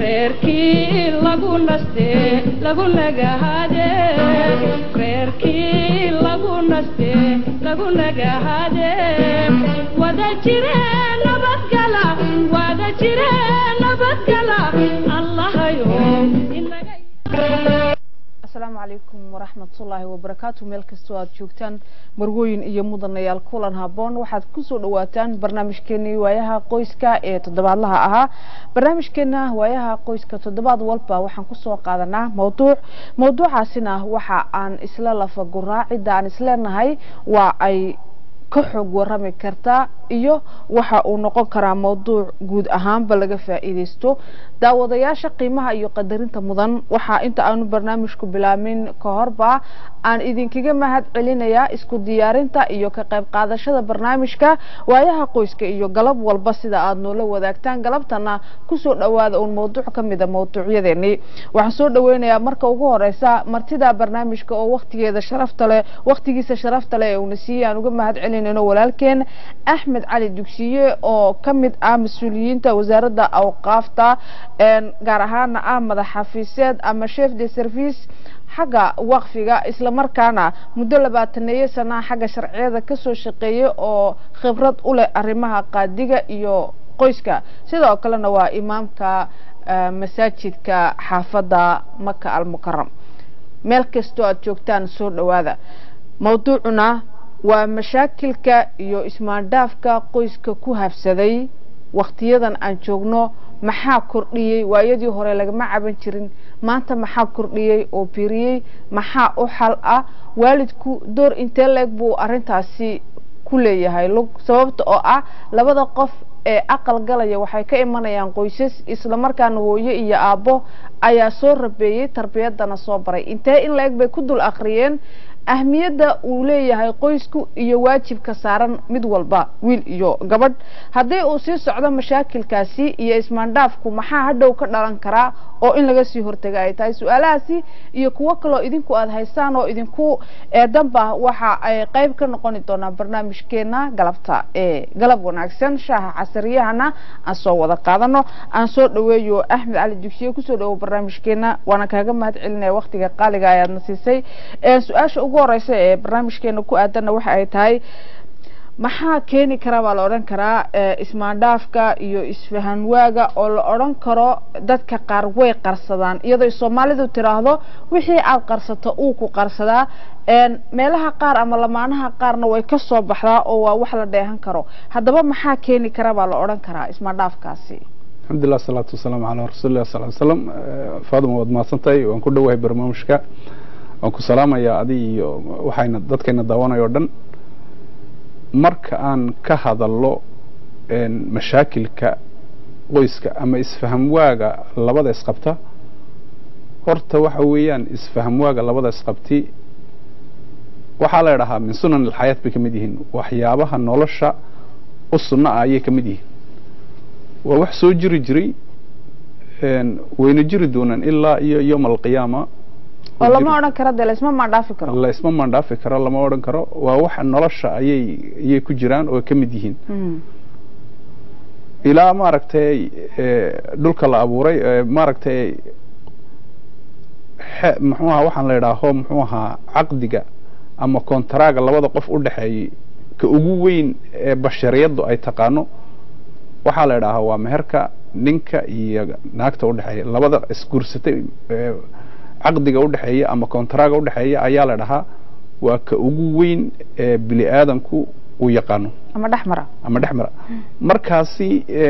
reerkii lagu naste lagu nagahade reerkii lagu naste lagu nagahade wada jire nabadgala wada jire nabadgala allahayo inaga asalaamu calaykum waraxmatullaahi wabarakaatu meel kastoo aad joogtaan marwooyin iyo mudanayaal kulan haboon waxaad kusoo dhawaataan barnaamijkeenii waayaha qoyska ee toddobaadlaha ahaa barnaamijkeena waayaha qoyska toddobaad walba waxaan kusoo qaadanaa mawduuc mawduucaasina waxa aan isla lafaguraa cidda aan isleenahay waa ay ka xoog warami kartaa iyo waxa uu noqon karaa mawduuc guud ahaanba laga faa'iidaysto daawadayaasha qiimaha iyo qadarinta mudan waxaa inta aanu barnaamijku bilaabin ka horba aan idinkaga mahad celinayaa isku diyaarinta iyo ka qayb qaadashada barnaamijka waayaha qoyska iyo galab walba sida aad noola wadaagtaan galabtana kusoo dhawaada uun mawduuc ka mida mawduucyadeenii waxaan soo dhaweynayaa marka ugu horeysa martida barnaamijka oo waktigeeda sharafta leh waktigiisa sharafta leh ee uuna siiyey aan uga mahad celinayno walaalkeen axmed cali dugsiye oo ka mid ah mas-uuliyiinta wasaaradda awqaafta gaar ahaana ah madax xafiiseed ama chef de service xagga waqfiga islamarkaana muddo labaataneeyo sanaa xagga sharciyada kasoo shaqeeyay oo khibrad u leh arrimaha qaadiga iyo qoyska sidoo kalena waa imaamka masaajidka xaafadda maka almukaram meel kastoo aad joogtaan soo dhawaada mawduucuna waa mashaakilka iyo ismaandhaafka qoyska ku habsaday waktiyadan aan joogno maxaa kordhiyey waayadii hore lagama caban jirin maanta maxaa kordhiyey oo biriyey maxaa u xal ah waalidku door intee leeg buu arintaasi ku leeyahay sababta oo ah labada qof ee aqal galaya waxay ka imanayaan qoysas islamarkaana hooyo iyo aabbo ayaa soo rabeeyey tarbiyadana soo baray intee in la-eg bay ku dul akhriyeen ahmiyadda uu leeyahay qoysku iyo waajibka saaran mid walba wiil iyo gabadh haddii uu sii socdo mashaakilkaasi iyo ismaandhaafku maxaa hadhow ka dhalan karaa oo in laga sii hortaga ay tahay su-aalahaasi iyo kuwo kaloo idinku aada haystaan oo idinku eedanba waxa ay qeyb ka noqoni doonaa barnaamijkeena galabta ee galab wanaagsan shaaha casariyahana aan soo wada qaadano aan soo dhaweeyo axmed cali dugsiye kusoo dhawo barnaamijkeena waana kaaga mahad celinaya waktiga qaaliga ayaadna siisay su-aasha ugu horeysa ee barnaamijkeena ku aadanna waxa ay tahay maxaa keeni karaa baa la odhan karaa ismaandhaafka iyo isfahanwaaga oo la odhan karo dadka qaar way qarsadaan iyadoo soomaalidu tiraahdo wixii aada qarsato uu ku qarsadaa meelaha qaar ama lamaanaha qaarna way ka soo baxdaa oo waa wax la dheehan karo haddaba maxaa keeni kara baa la odhan karaa ismaandhaafkaasi alxamdulilah asalaatu wasalaamu calaa rasuulilah sal ly slam faaduma waad mahadsantahay waan ku dhowahay barnaamijka waan ku salaamayaa adi iyo waxayna dadkayna daawanayo o dhan marka aan ka hadallo mashaakilka qoyska ama isfahamwaaga labada isqabta horta waxa weeyaan isfahamwaaga labada isqabti waxaa la idhahaa min sunan alxayaat bay ka mid yihiin waxyaabaha nolosha u sunna ah ayay ka mid yihiin waa wax soo jiri jiray wayna jiri doonaan ilaa iyo yowma alqiyaama oo lama odhan karo de laisma maandhaafi karo laisma maandhaafi karo lama odhan karo waa wax nolosha ayay ayay ku jiraan oo ka mid yihiin ilaa maaragtay dhulka la abuuray maaragtay muxuu ahaa waxaan la idhaaho muxuu ahaa caqdiga ama kontaraaga labada qof u dhexeeyey ka ugu weyn ee bashariyaddu ay taqaano waxaa la idhaahaa waa meherka ninka iyo naagta udhexeeya labada isguursatay caqdiga udhexeeya ama kontaraaga udhexeeya ayaa la dhahaa waa ka ugu weyn ee bini aadamku uu yaqaano ama dhexmara ama dhexmara markaasi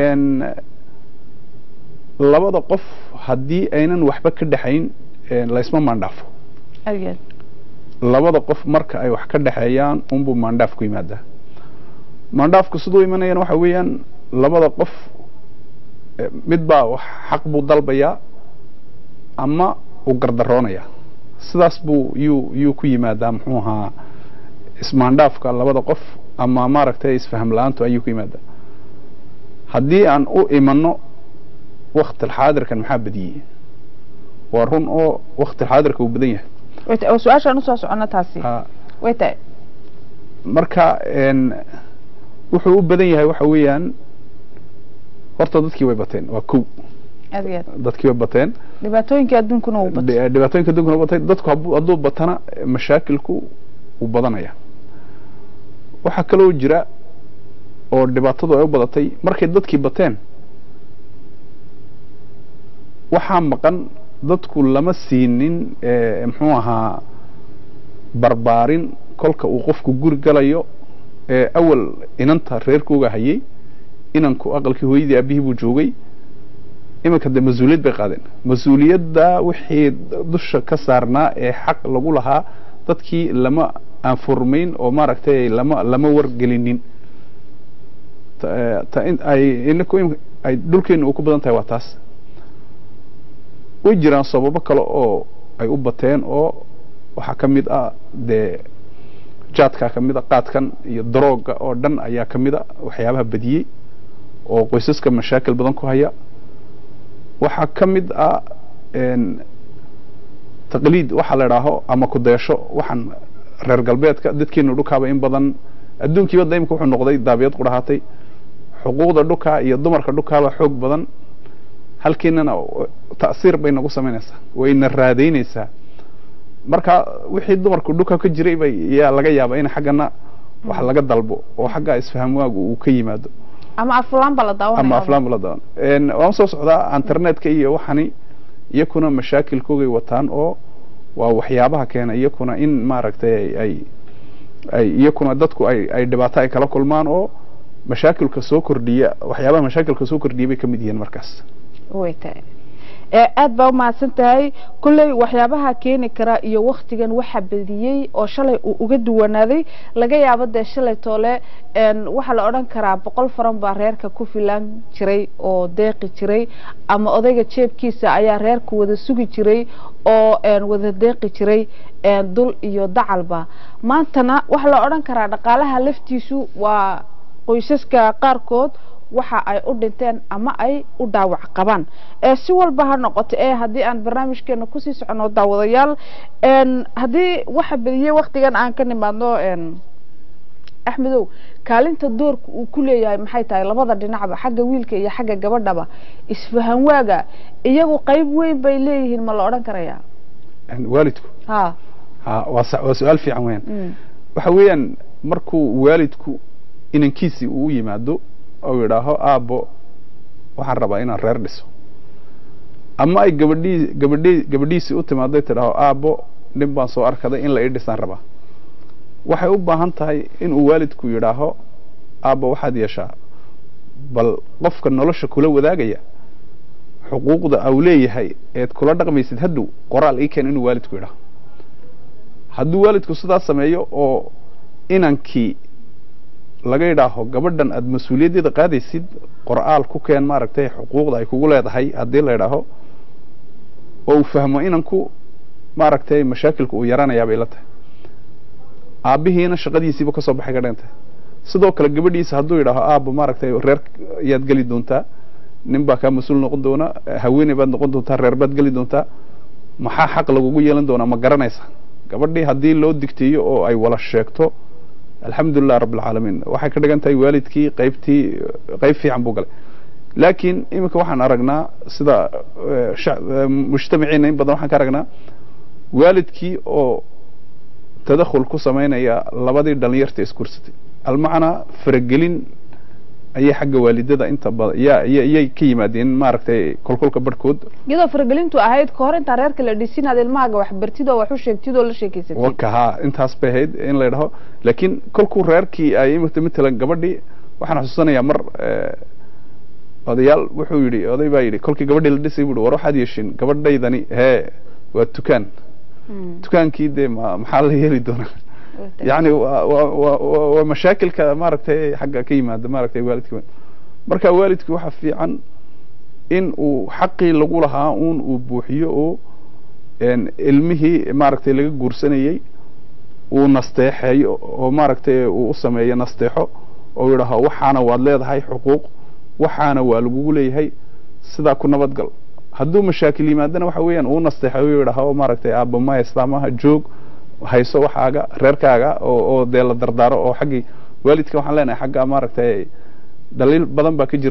labada qof haddii aynan waxba ka dhexayn laysma maandhaafo ageed labada qof marka ay wax ka dhexeeyaan unbuu maandhaaf ku yimaadaa maandhaafku siduu imanayana waxa weeyaan labada qof mid baa wax xaq buu dalbayaa ama uu gardaroonayaa sidaas buu yuu yuu ku yimaadaa muxuu ahaa ismaandhaafka labada qof ama maaragtay isfaham la-aantu ayuu ku yimaadaa haddii aan u imanno wakti alxaadirkan maxaa badiyey waa run oo wakti alxaadirka uu badan yahay way ta- oo su-aashaan usoo socono taasi Ah, way tahay marka n wuxuu u badan yahay waxa weeyaan horta dadkii way bateen waa kow aad iyo aad dadkii way bateen dhibaatooyinkii adduunkuna uu batay Dhi- dhibaatooyinka adduunkana batay dadku habu- hadduu batana mashaakilku wuu badanaya waxaa kaloo jira oo dhibaatadu ay u badatay markay dadkii bateen waxaa maqan dadku lama siinin eh, muxuu ahaa barbaarin kolka uu qofku guri galayo ee awal inanta reerkooga hayay inanku aqalkii hooyadii aabihii buu joogay iminka de mas-uuliyad bay qaadeen mas-uuliyadda wixii dusha ka saarnaa ee xaq lagu lahaa dadkii lama aanfurmayn oo maaragtay lama lama wargelinin Ta- eh, ta in ay inaku im- ay dhulkeena uu ku badan tahay waa taas way jiraan sababo kale oo ay u bateen oo waxaa ka mid ah dee jaadkaa ka mid a qaadkan iyo darooga oo dhan ayaa ka mid a waxyaabaha badiyey oo qoysaska mashaakil badan ku haya waxaa ka mid ah een, taqliid waxa la idhaaho ama kudeesho waxaan reer galbeedka dadkeenu dhukaaba in badan adduunkiiba da imika wuxuu noqday daabiyad qudhahaatay xuquuqda dhukaa iyo dumarka dhukaaba xoog badan halkiinana ta'siir bay nagu samaynaysaa wayna raadaynaysaa marka wixii dumarku dhuka ka jiray bay yaa laga yaabaa in xaggana wax laga dalbo oo xagga isfaham waagu uu ka yimaado ama aflaan baa la daawanaya ama aflaan la daawan Een, waan soo socdaa internetka iyo waxani iyakuna mashaakilkoogay wataan oo waa waxyaabaha keena iyakuna in maaragtay ay- ay ay iyakuna dadku ay ay dhibaato ay kala kulmaan oo mashaakilka soo kordhiya waxyaabaha mashaakilka soo kordhiya bay ka mid yihiin markaas way tahay ee aad baa umahadsan tahay kolley waxyaabaha keeni kara iyo waktigan waxa bediyey oo shalay uu uga duwanaaday laga yaabo dee shalay toole een, waxaa la odhan karaa boqol faran baa reerka ku filan jiray oo deeqi jiray ama odayga jeebkiisa ayaa reerka wada sugi jiray oo een, wada deeqi jiray een, dul iyo dacalba maantana waxaa la odhan karaa dhaqaalaha laftiisu waa qoysaska qaarkood waxa ay u dhinteen ama ay u dhaawac qabaan ee si walba ha noqoto ee haddii aan barnaamijkeena kusii socono daawadayaal een haddii waxa bediyey waktigan aan ka nimaadno een axmedow kaalinta doorka uu ku leeyahay maxay tahay labada dhinacba xagga wiilka iyo xagga gabadhaba isfahan waaga iyagu qayb weyn bay leeyihiin ma la odhan karayaa Een, waalidku ha ha waa sa- waa su-aal fiican weeyaan mm. waxa weeyaan markuu waalidku inankiisii uu u yimaado oo yidhaaho aabbo waxaan rabaa inaan reer dhiso ama ay gabadhii gabadhii gabadhiisii u timaado ay tidhaaho aabbo nin baan soo arkaday in la ii dhisaan rabaa waxay u baahan tahay inuu waalidku yidhaaho aabbo waxaad yeeshaa bal qofka nolosha kula wadaagaya xuquuqda au leeyahay eed kula dhaqmaysid hadhow qoraal ii keen inuu waalidku yidhaaho hadduu waalidku sidaas sameeyo oo inankii laga yidhaaho gabadhan aada mas-uuliyaddeeda qaadaysid qor'aal ku keen maaragtay xuquuqda ay kugu leedahay haddii la yidhaaho oo uu fahmo inanku maaragtay mashaakilka uu yaranayaa bay la tahay aabbihiina shaqadiisiiba kasoo baxay ka dhigan tahay sidoo kale gabadhiisa hadduu yidhaaho aabbo maaragtay reer yaad geli doontaa nin baa kaa mas-uul noqon doona haweeney baad noqon doontaa reer baad geli doontaa maxaa xaq lagugu yeelan doonaa ma garanaysa gabadhii haddii loo digteeyo oo ay wala sheegto alxamdulilah rabb alcaalamiin waxay ka dhigan tahay waalidkii qaybtii qayb fiican buu galay laakiin iminka waxaan aragnaa sida eh, shac- eh, mujtamaciina in badan waxaan ka aragnaa waalidkii oo tadakhul ku samaynaya labadii dhalinyarta iskursatay almacnaa faragelin ayay xagga waalidada inta badan yaa ya- yay ka yimaadeen maaragtay kolkolka barhkood iyadoo faragelintu ahayd ka hor intaan reerka la dhisin aad ilmahaaga wax bartid oo wax u sheegtid oo la sheekeysatid waka haa intaas bay ahayd in la yidhaho laakiin kolkuu reerkii ay imata matalan gabadhii waxaan xusuusanayaa mar eh, odayaal wuxuu yidhi oday baa yidhi kolkii gabadhii la dhisay buu war waxaad yeeshin gabadhaydani hee waa tukaan Mm. dukaankii dee ma maxaa la yeeli doonaa Way tahay. yacni waa waa waa waa- waa mashaakilka maaragtay xagga ka yimaada maaragtay waalidka weyn marka waalidku waxa fiican in uu xaqii lagu lahaa uun uu buuxiyo oo een, ilmihii maaragtay laga guursanayey uu nasteexeeyo oo maaragtay uu u sameeyo nasteexo oo yidhaaho waxaana waad leedahay xuquuq waxaana waa lagugu leeyahay sidaa ku nabadgal hadduu mashaakil yimaadana waxa weeyaan uu nasteexeeyo oo yidhaaho maaragtay aabba ma islaamaha joog hayso waxaaga reerkaaga oo oo dee la dardaaro oo xaggii waalidka waxaan leenahay xagga maaragtay dhaliil badan baa ka jirta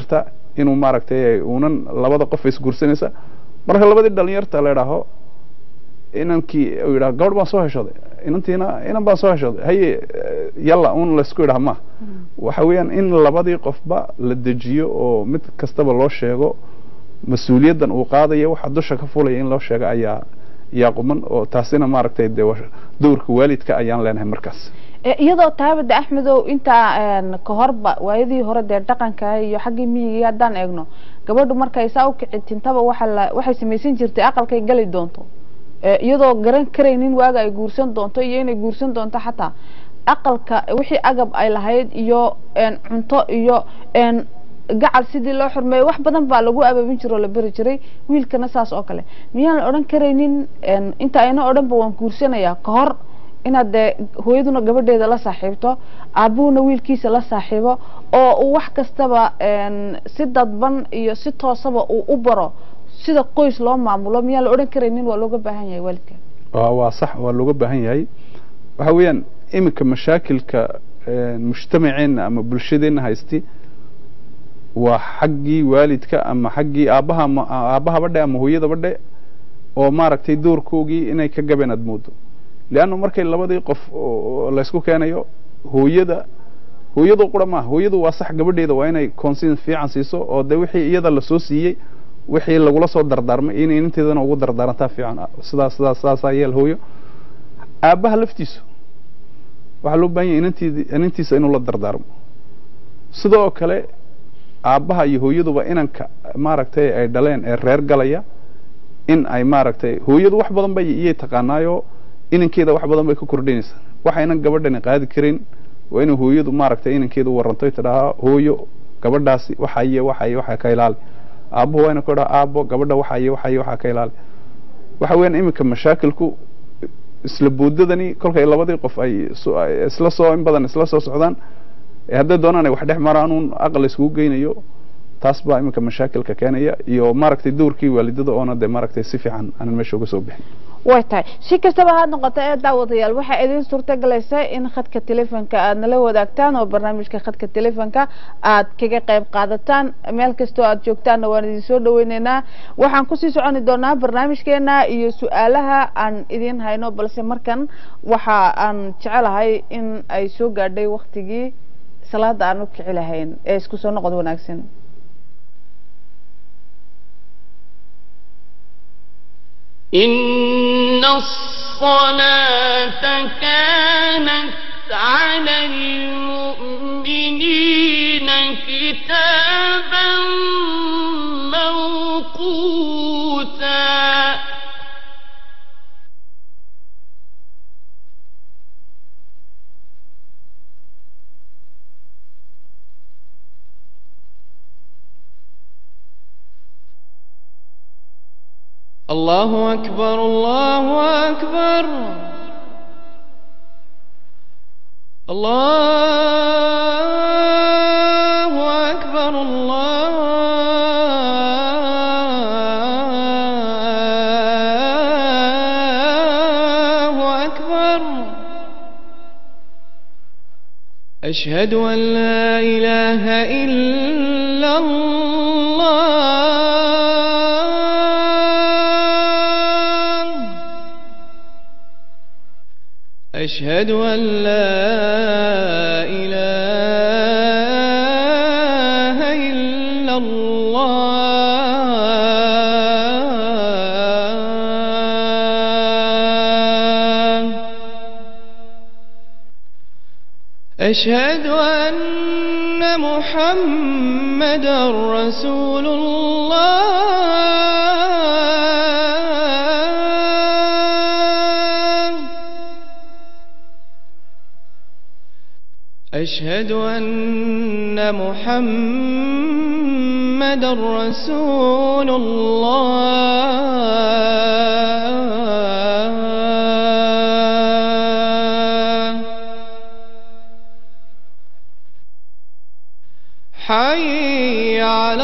inuu maaragtay uunan labada qof isguursanaysa marka labadii dhalinyarta la idhaaho inankii uu yidhaha gabadh baan soo heshooday inantiina inan baan soo heshooday haye yalla un laysku idhaha ma waxa weeyaan in labadii qofba la dejiyo oo mid kastaba loo sheego mas-uuliyaddan uu qaadaya waxa dusha ka fulaya in loo sheego ayaa yaa quman oo taasina maaragtay dee dowrka waalidka ayaan leenahay markaas iyadoo taabada axmedow intaa ka horba waayadii hore dee dhaqanka iyo xaggii miyigii haddaan eegno gabadhu markay saa u kici tintaba waxa la waxay samaysan jirtay aqalkay gali doonto iyadoo garan karaynin waaga ay guursan doonto iyo inay guursan doonto xataa aqalka wixii agab ay lahayd iyo cunto iyo gacal sidii loo xurmeeyo wax badan baa lagu abaabin jiro oo la beri jiray wiilkana saas oo kale miyaan la odhan karaynin inta ayna odhanba waan guursanayaa ka hor inaad dee hooyaduna gabadheeda la saaxiibto aabuhuna wiilkiisa la saaxiibo oo uu wax kastaba si dadban iyo si toosaba uu u baro sida qoys loo maamulo miyaan la odhan karaynin waa looga baahan yahay waalidka waa sax waa looga baahan yahay waxa weeyaan iminka mashaakilka mujtamaceena ama bulshadeenna haysti waa xaggii waalidka ama xaggii aabbaha aabbahaba dhe ama hooyadaba dhe oo maaragtay doorkoogii inay ka gabeen aad moodo leanna markay labadii qof laysku keenayo hooyada hooyadu qura maaha hooyadu waa sax gabadheeda waa inay consin fiican siiso oo de wixii iyada lasoo siiyey wixii lagula soo dardaarmay inay inanteedana ugu dardaarantaa fiican sidaas sidaas sidaasaa yeel hooyo aabbaha laftiisu waxaa loo baahan yahay inanteedi inantiisa inuu la dardaarmo sidoo kale aabbaha iyo hooyaduba inanka maaragtay ay dhaleen ee reer galaya in ay maaragtay hooyadu wax badan bay iyay taqaanaayo inankeeda wax badan bay ka kordhinaysaa waxaynan gabadhani qaadi karin waa inay hooyadu maaragtay inankeeda u waranto tidhahaa hooyo gabadhaasi waxaye waxaye waxa ka ilaali aabbuhu waa ina ku dhaha aabbo gabadha waxaye waxaye waxa ka ilaali waxa weeyaan iminka mashaakilku isla boodadani kolkay labadii qof ay isla soo in badan isla soo socdaan hadday doonaan ay wax dhex maraan uun aqal iskugu geynayo taas baa iminka mashaakilka keenaya iyo maaragtay dowrkii waalidada oona dee maaragtay si fiican aanan meesha uga soo bixin way tahay si kastaba ha noqoto ee daawadayaal waxaa idin suurtagelaysa in khadka telefonka aad nala wadaagtaan oo barnaamijka khadka telefonka aad kaga qayb qaadataan meel kastoo aad joogtaanna waan idin soo dhaweyneynaa waxaan kusii soconi doonaa barnaamijkeena iyo su-aalaha aan idin hayno balse markan waxa aan jecelahay in ay soo gaadhay waktigii salaada aan u kici lahayn ee isku soo noqod wanaagsan إن الصلاة كانت على المؤمنين كتابا موقوتا الله أكبر الله أكبر الله أكبر الله أكبر أشهد أن لا إله إلا الله أشهد أن لا إله إلا الله أشهد أن محمد رسول الله أشهد أن محمد رسول الله حي على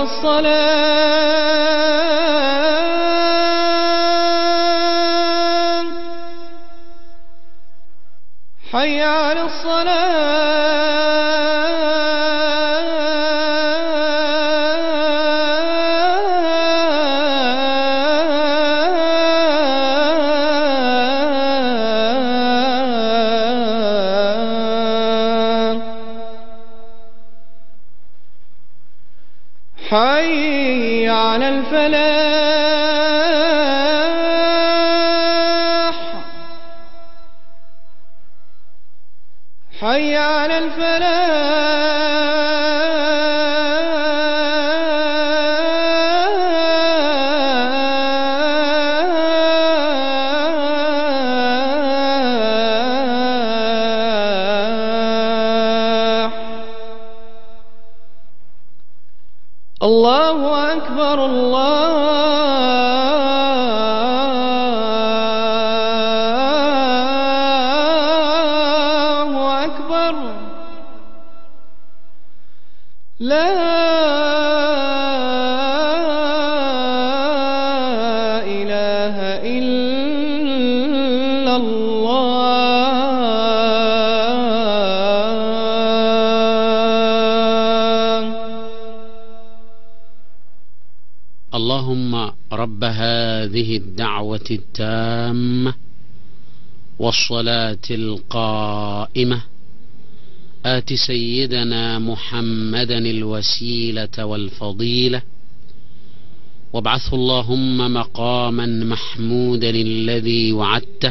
الصلاة حي على حي على الفلاح حي على الفلاح الله أكبر الله أكبر لا إله إلا الله اللهم رب هذه الدعوة التامة والصلاة القائمة آت سيدنا محمدا الوسيلة والفضيلة وابعثه اللهم مقاما محمودا الذي وعدته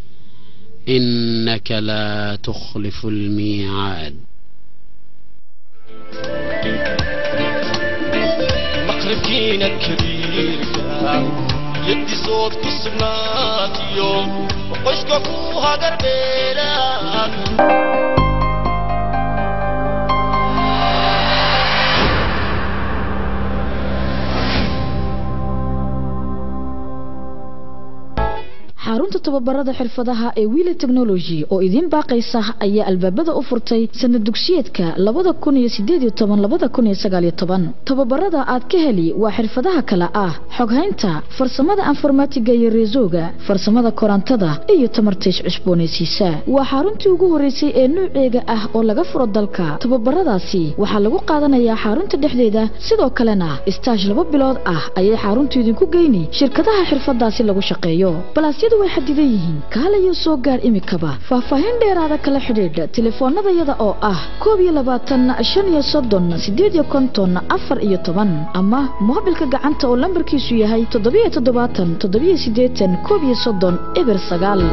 إنك لا تخلف الميعاد maqribkiina kabiirka yaddi sood ku sugnaatiyo qoyska ku hagarbeelaan xarunta tababarada xirfadaha ee wiila technology oo idiin baaqaysa ayaa albaabada u furtay sanad dugsiyeedka labada kun iyo sideed iyo toban labada kun iyo sagaal iyo toban tababarada aad ka heli waa xirfadaha kale ah xoghaynta farsamada informatiga iyo reesooga farsamada korantada iyo tamarta iscusboonaysiisa waa xaruntii ugu horeysay ee nuuceega ah oo laga furo dalka tababaradaasi waxaa lagu qaadanayaa xarunta dhexdeeda sidoo kalena istaash laba bilood ah ayay xaruntu idinku geyni shirkadaha xirfadaasi lagu shaqeeyo balaasyadu way xadidan yihiin kaalayo soo gaar imikaba faahfaahin dheeraada kala xidhiidha telefoonadayada oo ah koob iyo labaatan shan iyo soddon sideed iyo konton afar iyo toban ama moobilka gacanta oo lambarkiisu yahay toddobiyo toddobaatan toddobiyo siddeetan koob iyo soddon eber sagaal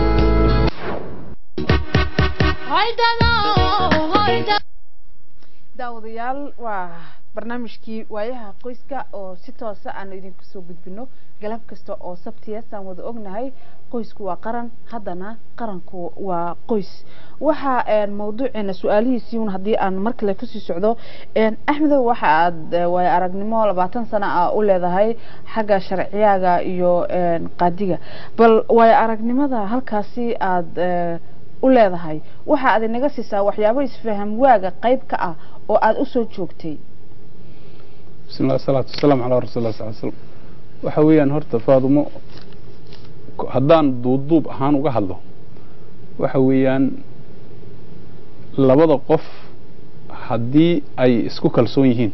daawadayaal waa barnaamijkii waayaha qoyska oo si toosa aan idinku soo gudbino galab kasta oo sabtiya saan wada ognahay qoysku waa qaran haddana qaranku waa qoys waxa mawduuceena su-aalihiisii un haddii aan mar kale kusii socdo axmedow waxa aad waayo aragnimo labaatan sano ah u leedahay xagga sharciyaaga iyo qaadiga bal waayo aragnimada halkaasi aad u leedahay waxa aad inaga siisaa waxyaabo isfaham waaga qayb ka ah oo aada usoo joogtay بسم الله والصلاة والسلام على رسول الله صلى الله عليه وسلم waxa weeyaan horta faadumo haddaan duubduub ahaan uga hadlo waxa weeyaan labada qof haddii ay isku kalsoon yihiin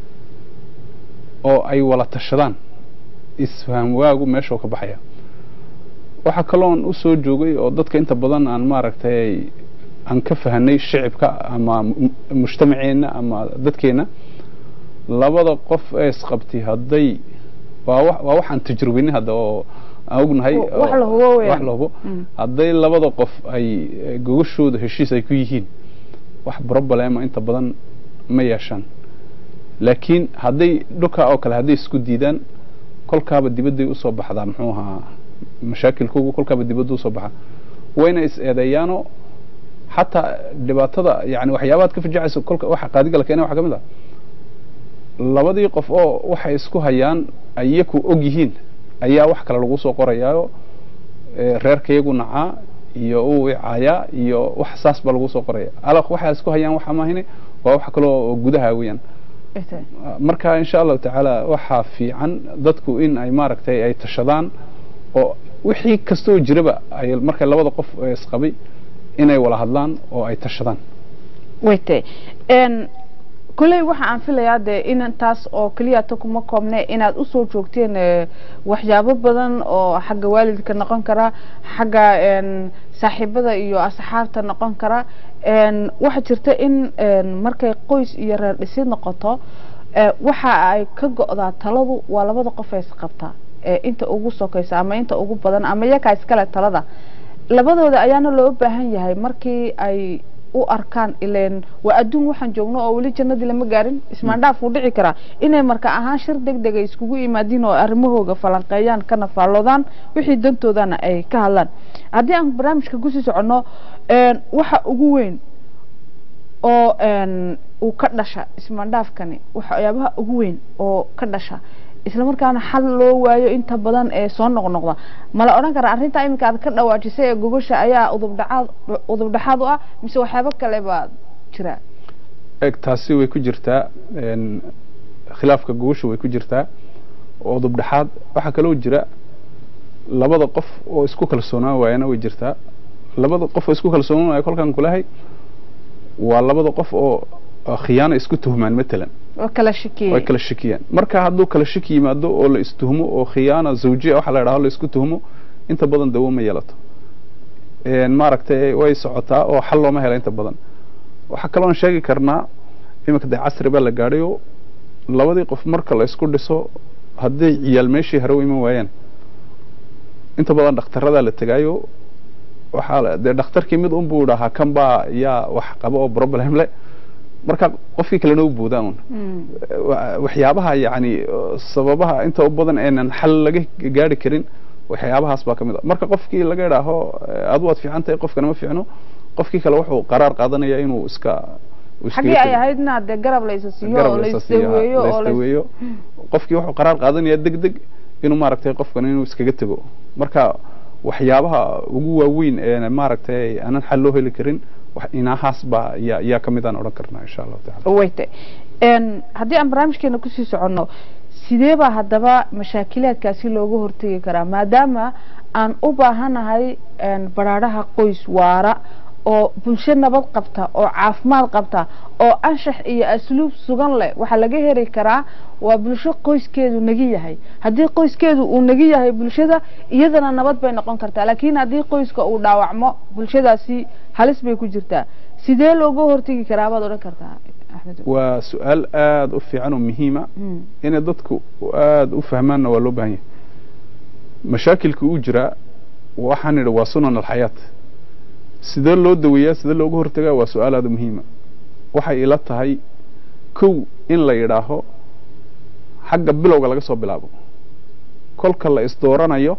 oo ay wala tashadaan isfaham waagu meeshoo ka baxaya waxaa kaloon usoo joogay oo dadka inta badan aan maaragtay aan ka fahanay shicibka ama mujtamaceenna ama dadkeena labada qof ee isqabtay hadday waa wa waa waxaan tajrubinay hadda oo aan ognahay wax la hubo weeyaan. wax la hubo hadday labada qof ay gogashooda heshiis ay ku yihiin wax problema inta badan ma yeeshaan laakiin hadday dhulka oo kale hadday isku diidaan kolkaaba dibadday usoo baxdaa muxuu ahaa mashaakilkoogu kolkaaba dibadda usoo baxa wayna is eedeeyaanoo xataa dhibaatada yani waxyaabaad ka fajacayso kolka waxa qaadiga la keenay waxa ka mid ah labadii qof oo waxay isku hayaan iyaku og yihiin ayaa wax kale lagu soo qorayaayo ee reerkayagu nacaa iyo uu icaayaa iyo wax saas baa lagu soo qoraya alaq waxay isku hayaan waxa maahine waa wax kale oo gudaha weeyaan marka insha allahu tacaala waxaa fiican dadku in ay maaragtay ay tashadaan oo wixii kastoo jiraba ay markay labada qof ee isqabay inay wala hadlaan oo ay tashadaan wayte n kolley waxa aan filayaa dee inantaas oo keliyata kuma koobne inaad usoo joogteen eh, waxyaabo badan oo xagga waalidka noqon kara xagga n saaxiibada iyo asxaabta noqon kara n waxaa jirta in n markay qoys iyo reer dhisid noqoto ee, waxa ay ka go'daa taladu waa labada qof ee isqabta ee inta ugu sokaysa ama inta ugu badan ama iyakaa iskale talada labadooda ayaana loo baahan yahay markii ay u arkaan ileen waa adduun waxaan joogno oo weli jannadii lama gaarin ismaandhaaf wuu dhici karaa inay marka ahaan shir deg deg ay iskugu yimaadiin oo arrimahooga falanqeeyaan kana faalloodaan wixii dantoodana ay ka hadlaan haddii aan barnaamijka kusii soconno een, waxa ugu weyn oo een, uu ka dhasha ismaandhaafkani waxyaabaha ugu weyn oo ka dhasha islamarkaana xal loo waayo inta badan ee soo noqnoqda mala odhan kara arrintaa iminka aad ka dhawaajisay ee gogosha ayaa udubdhacaad udubdhaxaad u ah mise waxyaabo kale baa jira eg taasi way ku jirtaa een, khilaafka gogosha way ku jirtaa oo dubdhexaad waxaa kaloo jira labada qof oo isku kalsoonaan waayana way jirtaa labada qof oo isku kalsoonaan waaya kolkaan kulahay waa labada qof oo oo khiyaano isku tuhmaan matalan oo kala shakiyey way kala shakiyaan marka hadduu kala shaki yimaado oo la istuhumo oo khiyaana zawjiya waxa la yidhaho la isku tuhumo inta badan dawo ma yeelato een, maaragtay way socotaa oo xal looma hela inta badan waxaa kaloon sheegi karnaa iminka dee casri baa la gaadhay oo labadii qof marka la isku dhiso hadday ciyaal meeshii hore u iman waayaan inta badan dhakhtarradaa la tegaayo waxaa la- dee dhakhtarkii mid un buu dhahaa kan baa yaa wax qaba oo problem leh marka qofkii kalena u boodaan un Mm. wa- waxyaabaha yacni uh, sababaha inta u badan eenan xal laga gaari karin waxyaabahaas baa ka mid a marka qofkii laga idhaaho eh, adu waad fiican tahay qofkana ma fiicno qofkii kale wuxuu qaraar qaadanaya inuu iska uu iskaga xaggii ay tego. ahayd inaad dee garab laysa siiyo garab oo la la isa siiyo, ha, isdaweeyo la oo la is- isdaweeyo qofkii wuxuu qaraar qaadanaya deg deg inuu maaragtay qofkan inuu iskaga tego marka waxyaabaha ugu waaweyn ee maaragtay aanan xal loo heli karin wax inahaas baa yaa yaa ka mid aan odhan karnaa insha allahu tacala wayte een haddii aan barnaamijkeena kusii soconno sidee baa haddaba mashaakilaadkaasi looga hortegi karaa maadaama aan u baahanahay een baraadhaha qoys waara oo bulsho nabad qabta oo caafimaad qabta oo anshax iyo asluub sugan leh waxaa laga heri karaa waa bulsho qoyskeedu nagi yahay haddii qoyskeedu uu nagi yahay bulshada iyadana nabad bay noqon kartaa laakiin haddii qoyska uu dhaawacmo bulshadaasi halis bay ku jirtaa sidee looga hortegi karaa baad odhan kartaa axmed waa su-aal aada u fiican oo muhiima Mm. inay dadku aada u fahmaanna waa loo baahan yahay mashaakilka uu jiraa waxaan idhi waa sunan alxayaat sidee loo daweeyaa sidee looga hortagaa waa su-aal aada u muhiima waxay ila tahay kow in la yidhaaho xagga bilowga laga soo bilaabo kolka la isdooranayo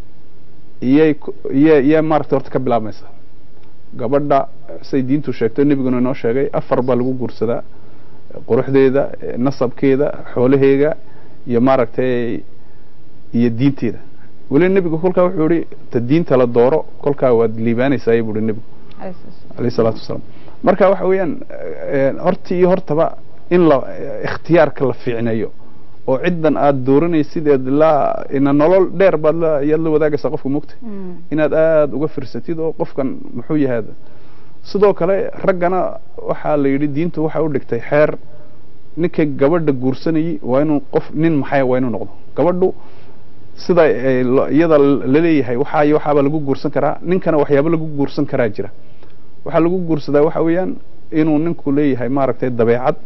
iyay ku- iya iya maaragtay horta ka bilaabmaysa gabadha say diintu sheegto nebiguna inoo sheegay afar baa lagu guursadaa quruxdeeda eh, nasabkeeda xoolaheega iyo maaragtay iyo diinteeda weli nebigu kolkaa wuxuu ihi ta diinta la dooro kolkaa waad liibaanaysaa buu ihi nebigu alayhi salaatu wasalaam marka waxa weeyaan eh, horta iyo hortaba in la eh, ikhtiyaarka la fiicneeyo oo ciddan aad dooranaysid eed la ina nolol dheer baad la yaad la wadaagaysaa qofka mugta inaad aada uga firsatid oo qofkan muxuu yahay sidoo kale raggana waxaa la yidhi diintu waxay u dhigtay xeer ninka gabadha guursanayay waa inuu qof nin maxay waa inuu noqdo gabadhu sida ay lo- iyada laleeyahay waxaa iyo waxaaba lagu guursan karaa ninkana waxyaabo lagu guursan karaa jira waxaa lagu guursadaa waxa weeyaan inuu ninku leeyahay maaragtay dabeecad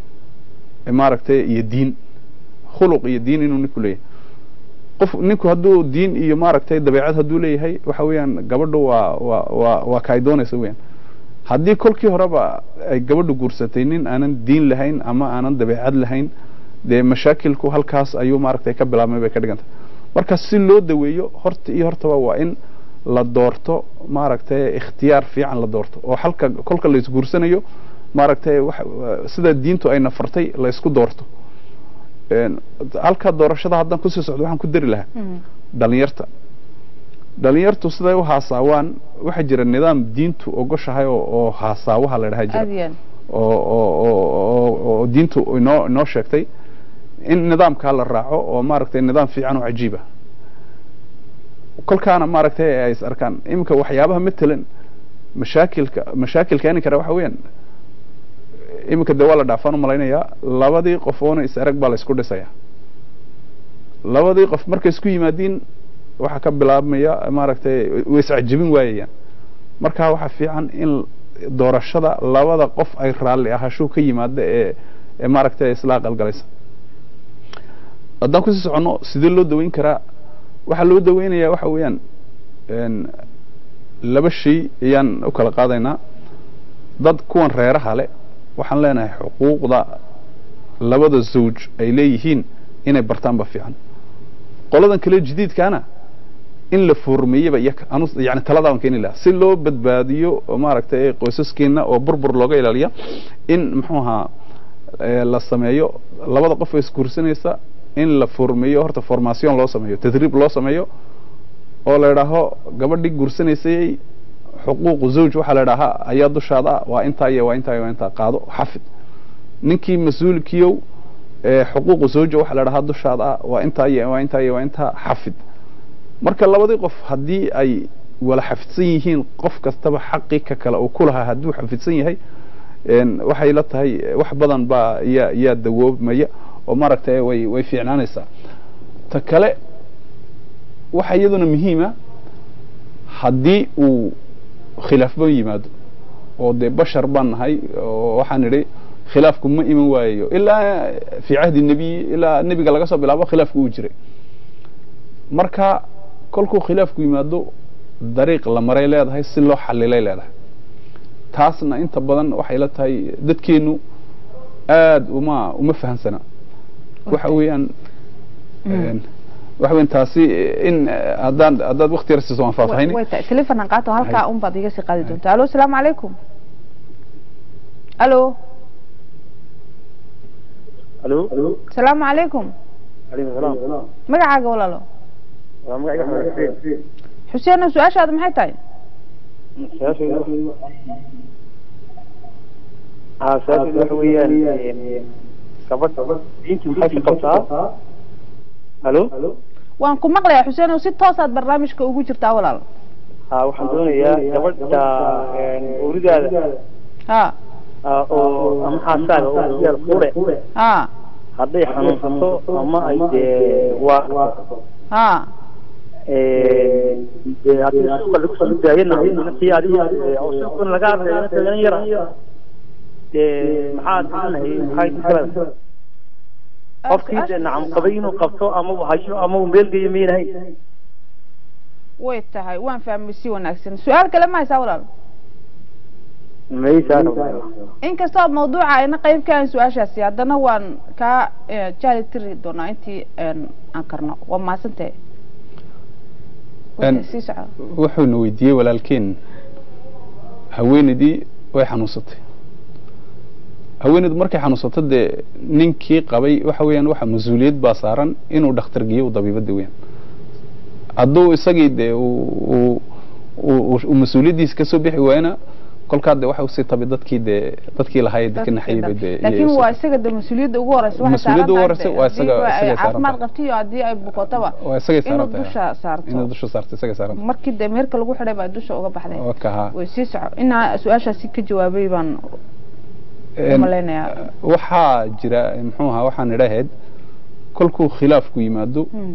eh, maaragtay iyo diin khuluq iyo diin inuu ninku leeyahay qof ninku hadduu diin iyo maaragtay dabeecad hadduu leeyahay waxa weeyaan gabadhu waa waa waa waa ka ay doonaysa weeyaan haddii kolkii horeba ay gabadhu guursatay nin aanan diin lahayn ama aanan dabeecad lahayn dee mashaakilku halkaas ayuu maaragtay ka bilaabmay bay ka dhiganta marka si loo daweeyo horta iyo hortaba waa in la doorto maaragtay ikhtiyaar fiican la doorto oo halka kolka la isguursanayo maaragtay waxa sida diintu ay nafartay la isku doorto Een, halka doorashada haddaan kusii socdo waxaan ku dari lahaa dhalinyarta dhalinyartu siday u haasaawaan waxaa jira nidaam diintu ogoshahay oo, oo haasaawaha la dhaha jira aad iyo aad oo oo oo oo- oo diintu inoo inoo sheegtay in nidaamkaa la raaco oo maaragtay nidaam fiican oo cajiiba kolkaana maaragtay ay is arkaan iminka waxyaabaha matalan mashaakilka mashaakil keeni kara waxa weeyaan iminka dee waa la dhaafaan u malaynayaa labadii qof oona is arag baa la isku dhisaya labadii qof markay isku yimaadiin waxaa ka bilaabmaya maaragtay way iscajabin waayayaan marka waxaa fiican in doorashada labada qof ay raalli ahasho ka yimaada ee ee maaragtay isla aqalgalaysa haddaan kusii soconno sidee loo daweyn karaa waxaa loo daweynayaa waxa weeyaan een, laba shay ayaan u kala qaadaynaa dad kuwan reeraha le waxaan leenahay xuquuqda labada zawj ay leeyihiin inay bartaanba fiican qoladan kale jadiidkaana in la foormeeyaba iyaga anu yani taladaaban keeni lahaa si loo badbaadiyo oo maaragtay qoysaskeena oo burbur looga ilaaliya in muxuu ahaa ee, la sameeyo labada qof oo isguursanaysa in la foormeeyo horta formation loo sameeyo tadriib loo sameeyo oo la idhaaho gabadhii guursanaysay xuquuqu zawj waxaa la idhaahaa ayaa dushaada ah, waa intaa iyo waa intaa iyo waa intaa qaado xafid ninkii mas-uulkiyow ee xuquuqu zawja waxaa la idhahaa dushaada ah, waa intaa iyo waa intaa iyo waa intaa xafid marka labadii qof haddii ay wala xafidsan yihiin qof kastaba xaqii ka kale uu ku lahaa hadduu xafidsan yahay een, waxay la tahay eh, wax badan baa yaa yaa dawoobmaya oo maaragtay way way fiicnaanaysaa ta kale waxa iyaduna muhiima haddii uu khilaafba yimaado oo dee bashar baan nahay oo waxaan idhi khilaafku ma iman waayayo ilaa fii cahdi nebiyi ilaa nebiga laga soo bilaabo khilaafku uu jiray marka kolkuu khilaafku yimaado dariiq la maray leedahay si loo xalilay leedahay taasna inta badan waxay la tahay dadkeenu aad uma uma fahansana waxa weeyaan een, waxa weeyaan taasi in eh, haddaan haddaad wakti yar siiso waan faahfaahini way tahay telefonan qaato halkaa un baad iga sii qaadi doontaa alo asalaamu calaykum alo الو asalaamu calaykum عليكم السلام magacaaga walaalo waa magacayga axmed xuseen xuseeno su-aashaada maxay tahay su-aashaydu haa su-aashaydu waxa weeyaan gabadh diintu maxay ka qabtaa halo waan ku maqlayaa xuseeno si toosaad barnaamijka ugu jirtaa walaal haa waxaan doonayaa gabadha ooridaada ha ah, oo ama xaasaaga oo yaal fure ha hadday xanuunsato ama ay dee waa ha dee haddii suuqa lagu sii daayana intii adiga oo suuqan laga arkay tagana yara dee maxaa doonahay maxay kala qofkii dee nacam qabay inuu qabto ama uu hayo ama uu meel geeyo miynahay way tahay waan fahmay si wanaagsan su-aal kale ma haysaa walaal maysaa inkastoo mawduuca ayna qayb ka ahayn su-aashaasi haddana waan kaa eh, jaali tiri doonaa intii een, aan karno waa mahadsantahay Een, sii soco wuxuuna weydiiyey walaalkeen haweenaydii way xanuunsatay haweenaydu markay xanuunsato dee ninkii qabay waxa weeyaan waxa mas-uuliyad baa saaran inuu dhakhtar geeyo u dabiibada weeyaan hadduu isagii dee uu uu- uu uu mas-uuliyaddiisa kasoo bixi waayana kolkaa dee waxa usii tabi dadkii dee dadkii lahaa ee dadka naxayay bay dee laakiin iyay waa usii- isaga de mas-uuliyadda ugu horeysa waxay Mas-uuliyadda ugu saaran horeysa tahay waa haddii isaga- ay isagay saaran caafimaad tahay. qabto iyo haddii ay bukotaba waa isagay inuu saaran tahay dusha saarto inuu dusha saarto isagay saaran tahay markii dee meerka lagu xidhay baa dusha uga baxday waa kahaa way sii soco inaa su-aashaasi ka jawaabay baan Een, umalaynayaa waxaa jira muxuu ahaa waxaan idhahayd kolkuu khilaafku yimaado Hmm,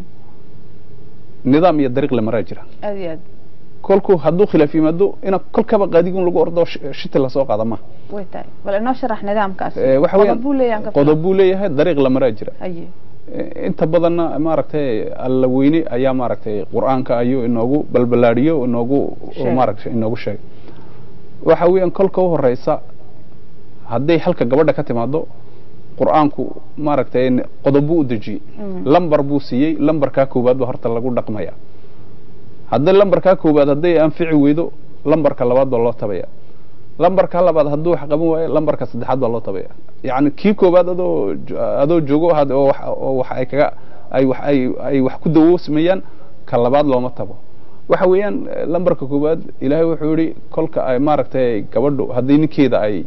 nidaam iyo dariiq la maraa jira aad iyo aad kolkuu hadduu khilaaf yimaado ina kolkaba qaadigun lagu ordo sh- shiti lasoo qaada ma way tahay bal inoo sharax nidaamkaasi Eh, waxa weeyaan qodob buu leeyahan ka qodob buu leeyahay dariiq la maraa jira haye Eh, inta badanna maaragtay alla weyne ayaa maaragtay qur-aanka ayuu inoogu balbalaadhiyo inoogu Sheeg. maaragtay inoogu sheegay waxa weeyaan kolka u horeysa hadday halka gabadha ka timaado qur-aanku maaragtay n- qodob buu u dejiyey Mm. lambar buu siiyey lambarkaa koowaad ba horta lagu dhaqmaya hadday lambarkaa koowaad hadday anfici weydo lambarka labaad baa loo tabaya lambarka labaad hadduu wax qaban waayo lambarka saddexaad baa loo tabaya yacni kii koowaad adoo jo- adoo joogo had- oo wax oo wax ay kaga ay wax ay ay wax ku dawoosmayaan ka labaad looma tabo waxa weeyaan eh, lambarka koowaad ilaahay wuxuu yidhi kolka ay maaragtay gabadhu haddii ninkeeda ay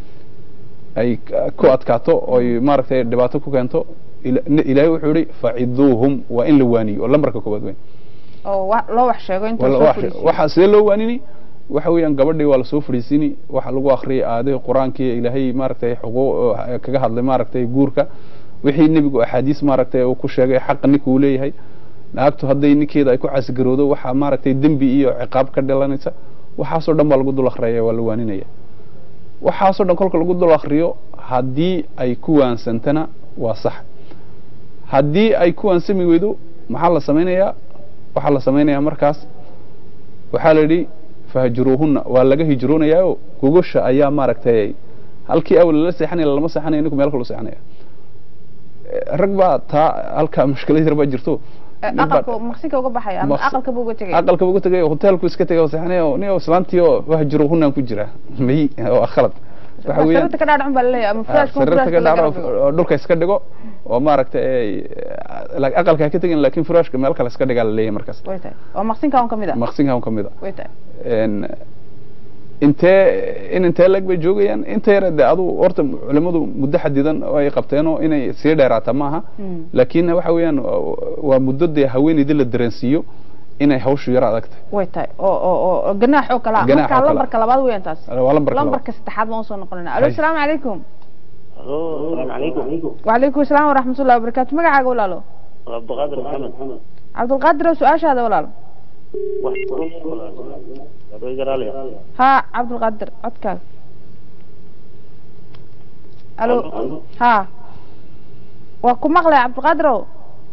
ay k- ku adkaato oy maaragtay dhibaato ku keento ila- n- ilaahay wuxuu yidhi faciduuhum waa in la waaniyo oo lambarka koowaad weyn oo wa- loo wax sheego inta Wala- soo wax- fadhiisiyo. waxaa sidee loo waanini waxa weeyaan gabadhii waa lasoo fadhiisini waxa lagu akhriyay aayadihii qur-aankii ilaahay maaragtay xuquuq kaga hadlay maaragtay guurka wixii nebigu axaadiis maaragtay uu ku sheegay xaqa ninka uu leeyahay naagtu hadday ninkeeda ay ku caasigaroodo waxaa maaragtay dembi iyo ciqaab ka dhalanaysa waxaasoo dhan baa lagu dul akhriyaya waa la waaninaya waxaasoo dhan kolka lagu dul akhriyo haddii ay ku waansantana waa sax haddii ay ku waansami weydo maxaa la samaynayaa waxaa la samaynayaa markaas waxaa la yidhi fahjuruuhunna waa laga hijroonayaa gogosha ayaa maaragtay halkii awal lala seexanaya lama seexanaya ninku meel kalu seexanaya Eh, rag baa taa halkaa mushkilad yar baa jirto Eh, nin baa- aqalka maqsinka uga baxaya ama Maqsi- aqalka buu uga tegay aqalka ugu tagay hoteelku iska tagay oo seexanaya oo nin oo islaantii oo wahjuruuhunaan ku jira may waa khalad waxa weeyaan sararta ka dhaadhacun baa laleeyahay ama furaashka sariirta ka dhaaro furaashka oo dhulka iska dhigo oo maaragtay ay la- aqalka ha ka tegin laakiin furaashka meel kale iska dhigaa la leeyahay markaas way tahay waa maqsinka un ka mid ah maqsinka un ka mid a way tahay een intee in intee lag bay joogayaan inta yar de adu horta culimadu muddo xadidan oo ay qabteenoo inay sii dheeraata maaha Mm. laakiin waxa weeyaan waa muddo dee haweeneydii la dareensiiyo inay hawshu yar adag tahay way tahay oo oo oo ganaax oo kala Ganaax oo marka kale. lambarka labaad weeyaan taas waa lambarka labaad. lambarka saddexaad baan usoo noqonayna alo Hay. asalaamu calaykum السلام عليكم وعليكم السلام ورحمة الله وبركاته magacaaga walaalo عبد القادر محمد cabdulqaadir oo su-aashaada walaalo ha cabdulqaadir codkaaga alo ha waa ku maqlay cabdulqaadir ow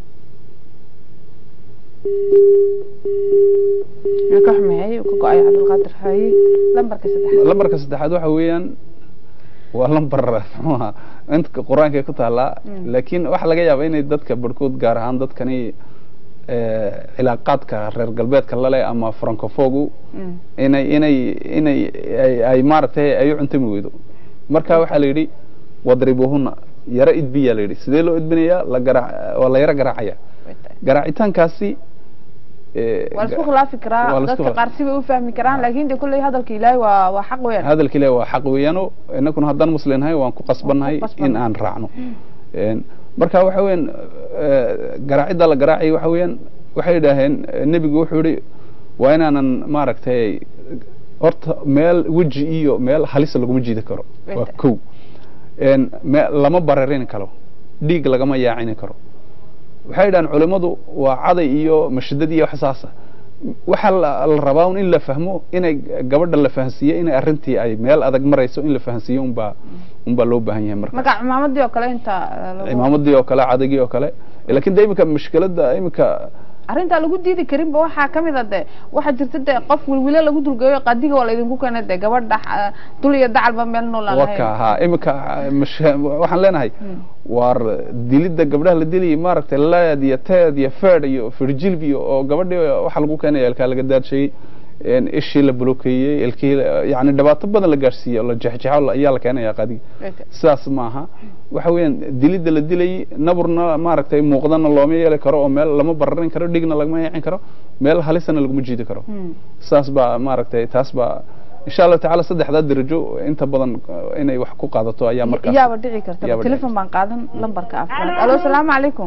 Waa ka xumeeyay uu ka go-ay cabdulqaadir haye lambarka saddexaad lambarka saddexaad waxa weeyaan waa lambar muxuu ahaa inta qur-aanka ay ku taallaa Mm. laakiin waxaa laga yaabaa inay dadka barhkood gaar ahaan dadkani eh, cilaaqaadka reer galbeedka lale ama francofogu Mm. inay inay inay ay, ay maaragtay ay u cuntami weydo marka waxaa la yidhi wadribuhuna yaro idbiyaa la yidhi sidee loo idbinayaa la garaac waa la yaro garaacaya Way tahay. garaacitaankaasi eh, waa la isku khilaafi waa karaa la isku dadka khilaaf- qaar sibay u fahmi karaan laakin de kulley hadalka ilaahay waa waa xaq weeyaan hadalka ilaahi waa xaq weeyaano innaguna haddaan muslimnahay waan ku qasbannahay Waan ku qasbannahay. in aan raacno Een, marka waxa weeyaan eh, garaacidda la garaacay waxa weeyaan waxay idhaaheen eh, nebigu wuxuu yihi waa inaanan maaragtay horta meel weji iyo meel halisa laguma jiidi karo waa Wayta. kow Een, me- lama bararin karo dhiig lagama yaacini karo waxay idhahaan culimmadu waa caday iyo mashadad iyo wax saasa waxaa la la rabaa un in la fahmo inay gabadha la fahansiiye inay arrintii ay meel adag marayso in la fahansiiyo unbaa unbaa loo baahan yahay marka magac cimaamadii oo kale inta eh, lagu- imaamadii oo kale cadagii oo kale laakiin de imika mushkiladda imika arrintaa lagu diidi karinba waxaa ka mid a de waxaa jirta de qof wilwile lagu dulgeeyo qadiga waa laydinku keena de gabadha ah, dul iyo dacalba meel nool aan waka lahayn haa imika mash- waxaan leenahay waar dilidda gabdhaha la diliyay maaragtay leed iyo teed iyo feed iyo firjilb iyo oo gabadhii waxaa lagu keenaya ilkaa laga daadshayey een ishii la blokeeyey ilkii la- yacni dhibaato badan la gaadhsiiyey oo la jexjexo la- ayaa la keenaya qadiga Wayta. sidaas maaha waxa weeyaan dilidda la dilayay naburna maaragtay muuqdana looma yeeli karo oo meel lama bararin karo dhigna lagama yeecin karo meel halisana laguma jiidi karo Hmm. saas baa maaragtay taas baa insha allahu tacaala saddexdaa darajo inta badan eh, inay wax ku qaadato ayaa markaas yaaba dhici karta Yaaba dhici telefon baan qaadan lambarka afraad alo salaamu calaykum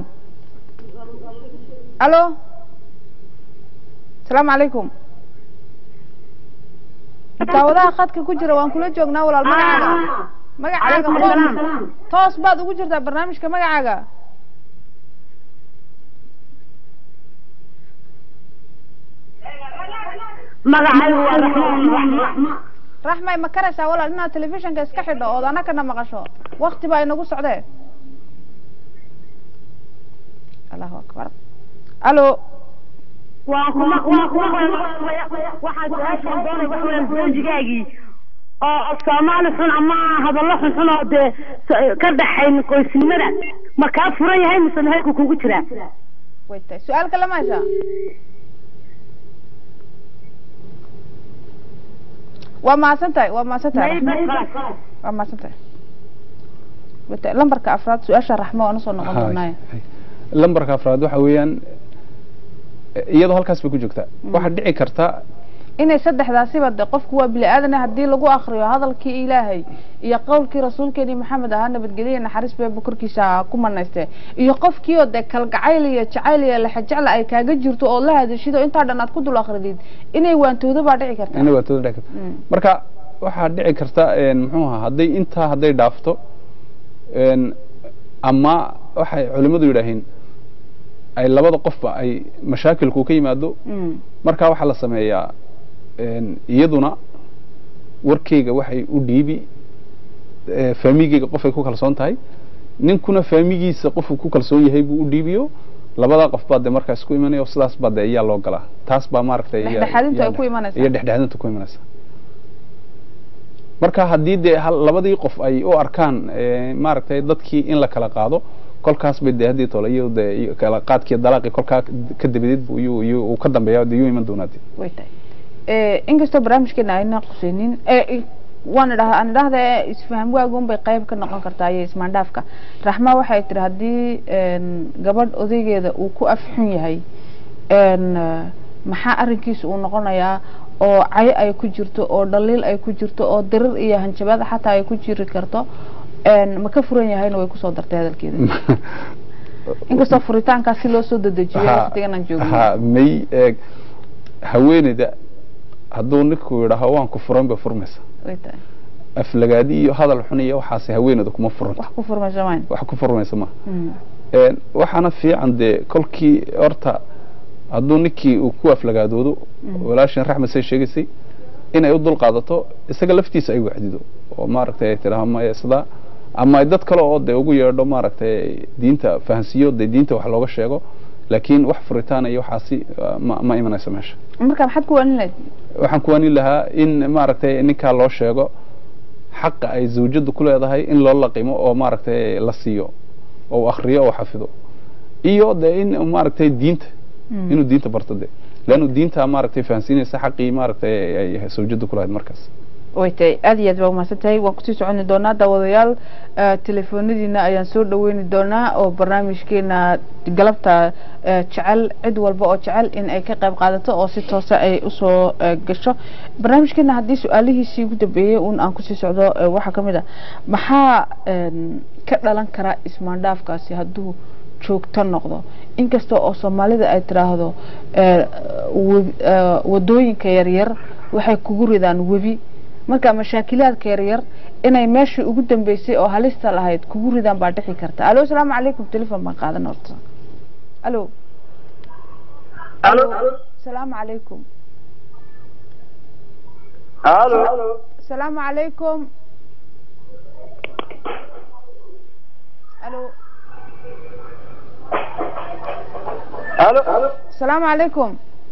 alo salaamu calaykum daawadaha khadka ku jira waan kula joognaa walaal magacaaga magacaaga toos toos baad ugu jirtaa barnaamijka magacaaga magacaygu waa raxmaan raxmay ma karaysaa walaal inaad telefishinka iska xidho ood anakana maqasho wakti baa inagu socdee allahu akbar alo waa kuma waa kuma waxaa su-aashaan doonay wax weeyaan zawjigaagii oo soomaali xun ama hadallo xunxun oo dee s- ka dhaxayn qoysnimada ma kaa furan yahay mise meherku kugu jiraa way tahay su-aal kale ma haysaa waa mahadsan tahay waa mahadsan tahay Raxmo. waa mahadsan tahay way tahay lambarka afraad su-aasha raxmo waan usoo noqon Hay, doonaaye hay. lambarka afraad waxa weeyaan eh, iyadoo halkaas bay ku joogtaa waxaa dhici karta inay saddexdaasiba de qofku waa bini aadane haddii lagu akriyo hadalkii ilaahay iyo qowlkii rasuulkeeni maxamed ahaa nabadgelye naxariis beeba korkiisa ku manayste iyo qofkii oo de kalgacayl iyo jacayl iyo lexajecla ay kaaga jirto oo la hadashido intaa dhan aad ku dul akridid inay waantoodo baa dhici karta inay waatooda dhici karta Mm. marka waxaa dhici karta een, muxuu ahaa hadday intaa hadday dhaafto een, ama waxay culimmadu yidhaaheen ay labada qofba ay mashaakilku ka yimaado Mm. marka waxaa la sameeyaa een, iyaduna warkeyga waxay u dhiibi eh, faamigeyga qofay ku kalsoon tahay ninkuna faamigiisa qofuu ku kalsoon yahay buu u dhiibiyo labadaa qof baa dee markaas ku imanaya oo sidaas baa dee iyaa loo galaa taas baa maaragtay iya- Dhexdhexaadintu ay iya- ku imanaysaa. iyo dhexdhexaadintu ku imanaysa marka haddii dee hal- labadii qof ay u arkaan eh, maaragtay dadkii in la kala qaado kolkaas bay dee haddii tole iyo dee iyo kala qaadkii dalaaqii kolkaa ka dabadeed buu iyuu iyuu uu ka dambeeya dee yuu iman doonaa dee way tahay Eh, inkastoo barnaamijkeena ayna qusaynin eh, waan idhaha aan idhahda isfaham waagun bay qayb ka noqon kartaa iyo ismaandhaafka raxma waxay tiri haddii een, gabadh odaygeeda uu ku afxun yahay een, eh, maxaa arrinkiisa uu noqonayaa oo cayo ay ku jirto oo dhaliil ay ku jirto oo dirir iyo hanjabaad xataa ay ku jiri karto een, ma ka furan yahayna way kusoo dartay hadalkeeda inkastoo furitaankaas si loo soo dedejiyo Ha- waqtigan aan joogno ha may eeg haweeneyda hadduu ninku yidhaaho waan ku furan bay furmaysa way tahay aflagaadi iyo hadal xun iyo waxaasi haweeneyda kuma furanto wax ku furmaysa mayn wax ku furmaysa ma Mm. Een, waxaana fiican dee kolkii horta hadduu ninkii uu ku aflagaadoodo walaashin raxmed say sheegaysay inay u dul qaadato isaga laftiisa ay wacdido oo maaragtay ay tidhaaho maya sidaa ama ay dad kale oo dee ugu yeedho maaragtay diinta fahansiiyo dee diinta wax looga sheego laakiin wax furitaan iyo waxaasi uh, ma, ma imanayso meesha marka maxaad ku waanin lahayd waxaan ku waani lahaa in maaragtay ninkaa loo sheego xaqa ay zawjadu ku leedahay in loo laqimo oo maaragtay la siiyo oo uu akhriyo oo xafido iyo de in maaragtay diinta inuu diinta barto de leannu diinta maaragtay fahansiinaysa xaqii maaragtay ay zawjadu ku lahayd markaas way tahay aad iyo aad baa umahadsan tahay waan kusii soconi doonaa daawadayaal eh, telefoonadiina ayaan soo dhaweyni doonaa oo barnaamijkeena galabta eh, jecel cid walba oo jecel in ay ka qayb qaadato oo si toosa ay usoo eh, gasho barnaamijkeena haddii su-aalihiisii ugu dambeeyey un aan kusii socdo eh, waxaa ka mid ah maxaa een, ka dhalan karaa ismaandhaafkaasi hadduu joogto noqdo inkasta oo soomaalida ay tiraahdo eh, web- eh, wadooyinka yaryar waxay kugu ridaan webi marka mashaakilaadka yaryar inay meeshii ugu dambeysay oo halista lahayd kugu ridaan baa dhici karta alo asalaamu calaykum telefon baan qaadan horta alo alo asalaamu calaykum halo asalaamu calaykum alo halo asalaamu calaykum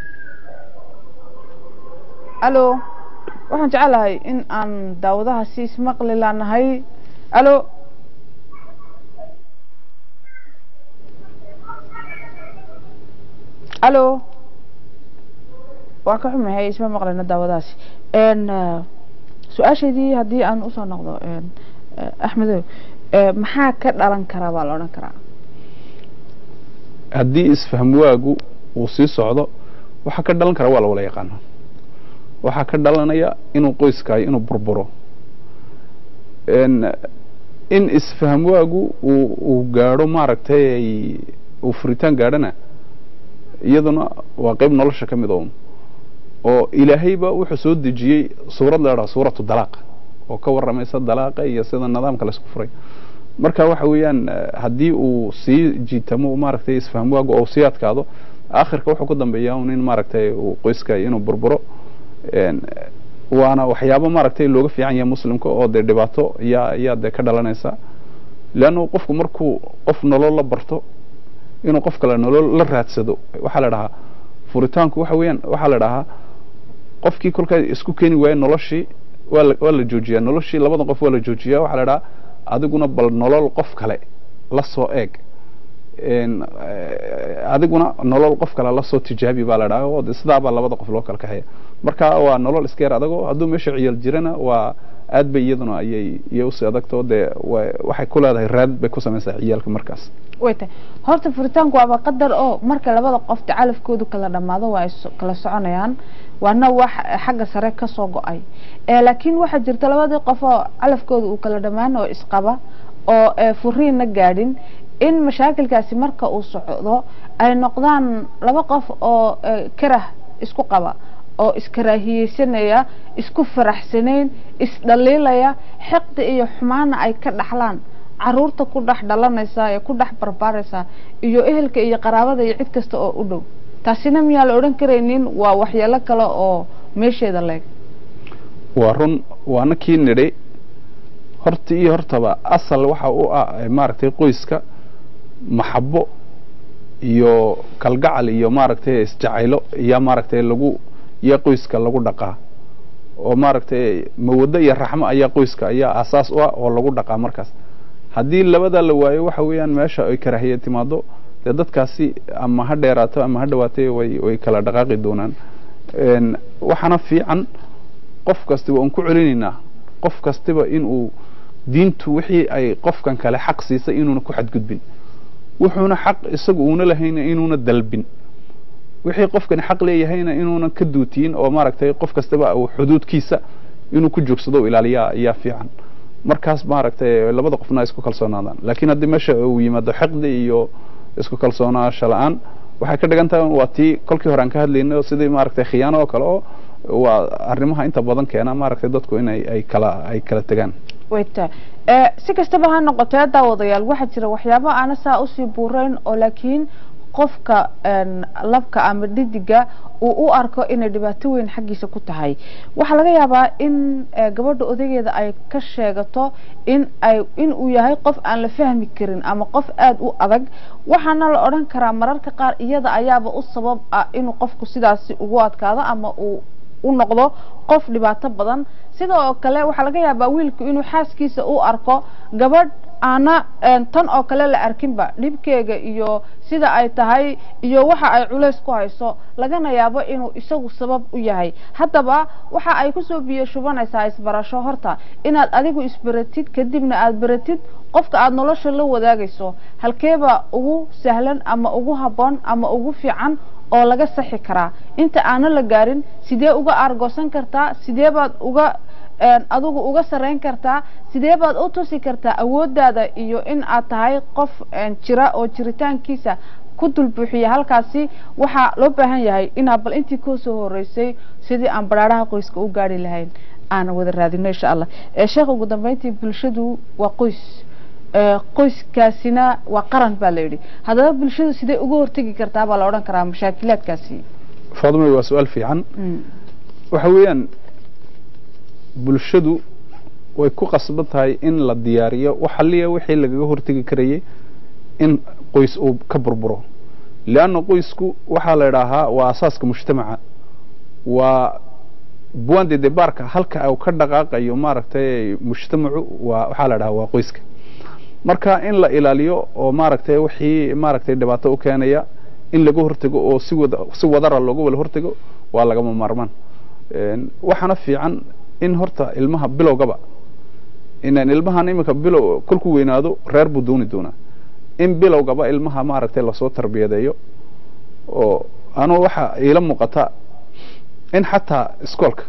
alo waxaan jecelahay in aan daawadaha si ismaqli laanahay alo alo waa ka xumahay isma maqlina daawadahaasi n su-aashaydii haddii aan usoo noqdo n axmedow eh, maxaa ka dhalan karaa baa la odhan karaa haddii isfahm waagu uu sii socdo waxaa ka dhalan kara waa la wala yaqaana waxaa ka dhalanaya inuu qoyskaayo inuu burburo n in isfahm waagu uu uu gaadho maaragtay ay- uu furitaan gaadhana iyaduna waa qayb nolosha ka mid oo oo ilaahayba wuxuu soo dejiyey suurad la idhaha suuratu dalaaq oo ka warramaysa dalaaqa iyo sida nidaamka laysku furay marka waxa weeyaan eh, haddii uu sii jiitamo maaragtay isfahm waagu oo sii adkaado aakhirka wuxuu ku dambeeyaa un in maaragtay uu qoyska inuu burburo een, eh, waana waxyaabo maaragtay looga fiican yahay muslimka oo dee dhibaato yaa yaa dee ka dhalanaysa leannu qofku markuu qof nolol la barto inuu qof kale nolol la raadsado waxaa la dhahaa furitaanku waxa weeyaan waxaa la dhahaa qofkii kolkaa isku keeni waaya noloshii waa la waa la joojiyaa noloshii labada qof waa la joojiyaa waxaa la dhahaa adiguna bal nolol qof kale la soo eeg een, eh, adiguna nolol qof kale la soo tijaabi baa la dhahaa oo de sidaa baa labada qof loo kala kaxeeya marka waa nolol iska yar adagoo hadduu meesha ciyaal jirana waa aad bay iyaduna ayay iyo usii adagtoo dee wa- waxay ku leedahay raad bay ku samaysaa ciyaalka markaas way tahay horta furitaanku waaba qadar oo marka labada qof calafkoodu kala dhammaado waa ay so- kala soconayaan waana wax xagga sare ka soo go-ay ee laakiin waxaa jirta labadii qof oo calafkooda uu kala dhammaan oo isqaba oo ee furiinna gaadhin in mashaakilkaasi marka uu socdo ay noqdaan laba qof oo ee, karah isku qaba oo iskaraahiyeysanaya isku faraxsanayn isdhaliilaya xiqdi iyo xumaana ay ka dhaxlaan caruurta ku dhex dhalanaysa ee ku dhex barbaaraysa iyo ehelka iyo qaraabada iyo cid kasta oo u dhow taasina miyaa la odhan karaynin waa waxyeelo kale oo meesheeda leeg waa run waana kii nidhi horta iyo hortaba asal waxa u ah eh, maaragtay qoyska maxabo iyo kalgacal iyo maaragtay isjacaylo iyo maaragtay lagu iyo qoyska lagu dhaqaa oo maaragtay mawaddo iyo raxmo ayaa qoyska ayaa asaas u ah oo lagu dhaqaa markaas haddii labada la waayo waxa weeyaan meesha ay karaahiye timaado dee dadkaasi ama ha dheeraato ama ha dhawaatay way way kala dhaqaaqi doonaan Een, waxaana fiican qof kastiba aan ku celinaynaa qof kastiba inuu diintu wixii ay qofkan kale xaq siisay inuuna ku xadgudbin wuxuuna xaq isagu uuna lahayna inuuna dalbin wixii qofkani xaq leeyahayna inuuna ka duutiyin oo maaragtay qof kastaba uu xuduudkiisa inuu ku joogsado oo ilaaliyaa ayaa fiican markaas maaragtay labada qofna ay isku kalsoonaadaan laakiin haddii meesha uu yimaado xiqdi iyo isku kalsoonaasho la-aan waxay ka dhigan tahay waa tii kolkii hore aan ka hadlaynay oo sidii maaragtay khiyaano oo kale oo waa arrimaha inta badan keena maaragtay dadku inay ay kala ay kala tegaan wayta si kastaba ha noqotee daawadayaal waxaa jira waxyaabo aana saa usii buurayn oo laakiin qofka een, labka ama dhidiga uu u arko inay dhibaato weyn xaggiisa ku tahay waxaa laga yaabaa in eh, gabadha odageeda ay ka sheegato in ay in uu yahay qof aan la fahmi karin ama qof aada u adag waxaana la odhan karaa mararka qaar iyada ayaaba u sabab ah inuu qofku sidaasi ugu adkaado ama uu u noqdo qof dhibaato badan sidoo kale waxaa laga yaabaa wiilku inuu xaaskiisa u arko gabadh aana een, tan oo kale la arkinba dhibkeega iyo sida ay tahay iyo waxa ay culays ku hayso lagana yaabo inuu isagu sabab u yahay haddaba waxa ay kusoo biyo shubanaysaa isbarasho horta inaad adigu isbaratid kadibna aad baratid qofka aada nolosha la wadaagayso halkeeba ugu sahlan ama ugu habboon ama ugu fiican oo laga saxi karaa inta aana la gaarin sidee uga aargoosan kartaa sidee baad uga een, adigu uga sarreyn kartaa sidee baad u tusi kartaa awooddaada iyo in aad tahay qof een, jira oo jiritaankiisa ku dulbuuxiya halkaasi waxaa loo baahan yahay inaa bal intii koo soo horeysay sidii aan baraaraha qoyska u gaari lahayn aan wada raadino insha allah ee sheekh ugu dambeyntii bulshadu waa qoys ee, qoyskaasina waa qaran baa la yidhi haddaba bulshadu sidee uga hortegi kartaa baa la odhan karaa mashaakilaadkaasi faadumay waa su-aal fiican Mm. waxa weeyaan bulshadu way ku qasban tahay in la diyaariyo waxaliya wixii lagaga hortegi karayay in qoys uu ka burburo leanna qoysku waxaa la idhaahaa waa asaaska mujtamaca waa buwande debaarka halka uu ka dhaqaaqayo maaragtay mujtamacu waa waxaa la idhahaa waa qoyska marka in la ilaaliyo oo maaragtay wixii maaragtay dhibaato u keenaya in laga hortego oo si wada si wadara looga wada hortego waa lagama maarmaan Een, waxaana fiican in horta ilmaha bilowgaba inaan ilmahan iminka bilow kolkuu weynaado reer buu dooni doonaa in bilowgaba ilmaha maaragtay lasoo tarbiyadeeyo oo anuu waxa iila muuqata in xataa iskoolka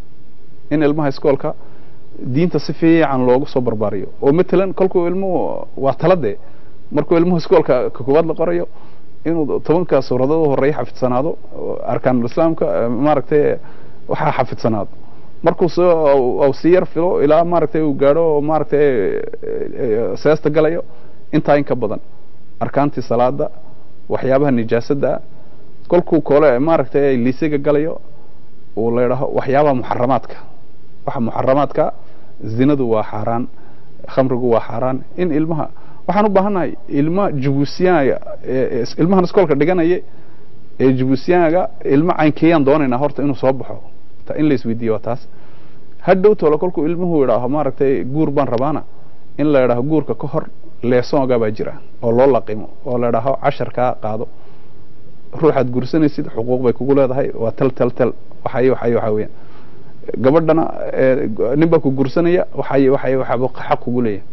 in ilmaha iskoolka diinta si fiican loogu soo barbaariyo oo matalan kolkuu ilmuhu waa taladee markuu ilmuhu iskoolka ka koowaad la qorayo inuu tobanka suuradood u horeeya xafidsanaado oo arkaanul islaamka eh, maaragtay waxaa xafidsanaado markuu soo au sii yar filo ilaa maaragtay uu gaadho oo maaragtay eh, eh, seesta galayo intaa in ka badan arkaantii salaada waxyaabaha nijaasada kolkuu kole maaragtay liisega galayo uu la yidhaaho waxyaabaha muxaramaadka waxa muxaramaadka zinadu waa xaaraan khamrigu waa xaaraan in ilmaha waxaan u baahannahay ilma jibuusiyaanga ee ilmahan iskoolka dhiganaya ee jibuusiyaanga ilmo caynkeeyaan doonaynaa horta inuu soo baxo ta in la isweydiiyo waa taas hadhow tolo kolkuu ilmuhu yidhaaho maaragtay guur baan rabaana in la yidhaaho guurka ka hor leesooga baa jira oo loo laqimo oo la yidhaaho casharkaa qaado ruuxaad guursanaysid xuquuq bay kugu leedahay waa tel tel tel waxay waxay waxaa weeyaan gabadhana ee, nin baa ku guursanaya waxay waxay waxaa xaq kugu leeyahay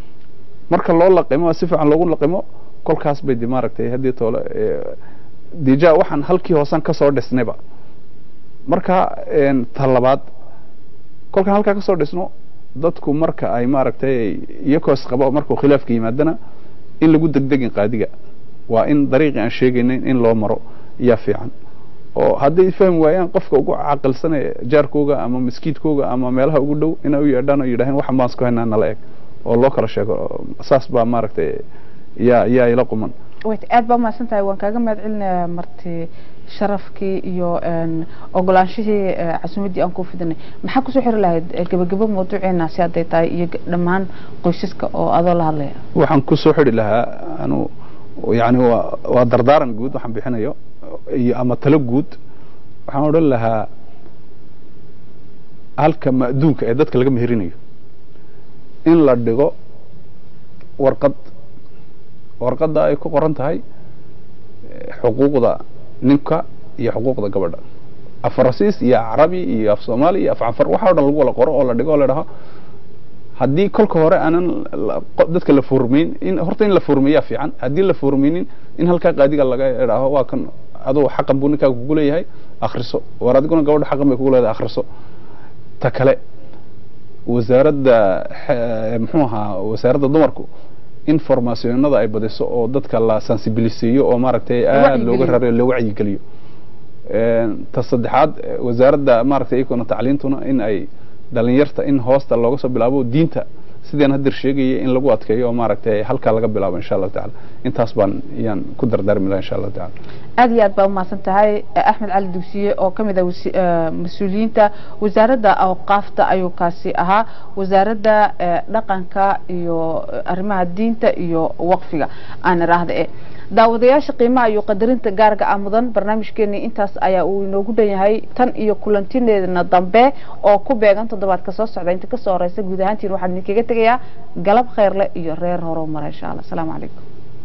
marka loo laqimo si fiican loogu laqimo kolkaas bay de maaragtay haddii toole ee, dija waxaan halkii hoosan kasoo dhisnayba marka een, ta labaad kolkaan halkaa kasoo dhisno dadku marka ay maaragtay iyakoo isqabo markuu khilaafka yimaadana in lagu degdegin qaadiga waa in dariiqii aan sheegaynin in loo maro iyaa fiican oo hadday fahmi waayaan qofka ugu caqilsanaya jaarkooga ama maskiidkooga ama meelaha ugu dhow inay u yeedhaan oo yidhaaheen waxan baan isku haynaa nala eg oo loo kala sheego saas baa maaragtay yaa yaa ila quman wayt aad baa umahadsan tahay waan kaaga mahad celinayaa marti sharafkii iyo een, ogolaanshihii eh, casuumaddii aan ku fidinay maxaa kusoo xiri lahayd eh, gebagebo mawduuceena si hadday tahay iyo g- dhammaan qoysaska oo adoo la hadlaya waxaan ku soo xidhi lahaa anu yani waa waa dardaaran guud waxaan bixinayo iyo ama talo guud waxaan odhan lahaa halka ma'duunka ee dadka laga meherinayo in la dhigo warqad warqadda ay ku qoran tahay eh, xuquuqda ninka iyo xuquuqda gabadha af farasiis iyo carabi iyo af soomaali iyo af canfar waxa o dhan lagu wala qoro oo la dhigo oo la dhaho haddii kolka hore aanan la- qo- dadka la furmayn in horta in la furmeeyaa fiican haddii la furmaynin in halkaa qaadiga laga idhaaho waa kan aduu xaqan buu ninkaaga kugu leeyahay akhriso war adiguna gabadha xaqan bay kugu leedahay akhriso ta kale wasaaradda xe- muxuu ahaa wasaaradda dumarku in formaasiyonada ay badiso oo dadka la sensibiliseeyo oo maaragtay aad looga wacyigeliyo. raro loo wacyigeliyo Een, ta saddexaad eh, wasaaradda maaragtay iyaguna tacliintuna in ay dhalinyarta in hoosta looga soo bilaabo diinta sidaan hadir sheegaya in lagu adkeeyo oo maaragtay halkaa laga bilaabo insha allahu tacaala intaas baan iyaan ku dardaarmi lahaa insha allahu tacaala aad iyo aad baa umahadsan tahay eh, axmed cali dugsiye oo ka mid ah wasi- eh, mas-uuliyiinta wasaaradda awqaafta ayuu kaasi ahaa wasaaradda eh, dhaqanka iyo eh, arrimaha diinta iyo waqfiga aan iraahda e daawadayaasha qiimaha iyo qadarinta gaarga ah mudan barnaamijkeeni intaas ayaa uu inoogu dhan yahay tan iyo kulantineedna dambe oo ku beegan toddobaadka soo socda inta kasoo horeysa guud ahaantiin waxaan idinkaga tegayaa galab khayrle iyo reer horumar insha allah asalaamu calaykum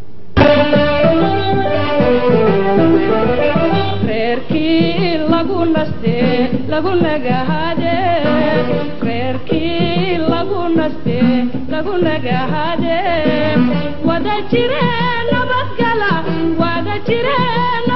reerkii lagu naste lagu nagahade reerkii lagu naste lagu nagahade wada jire nabadgala wada jire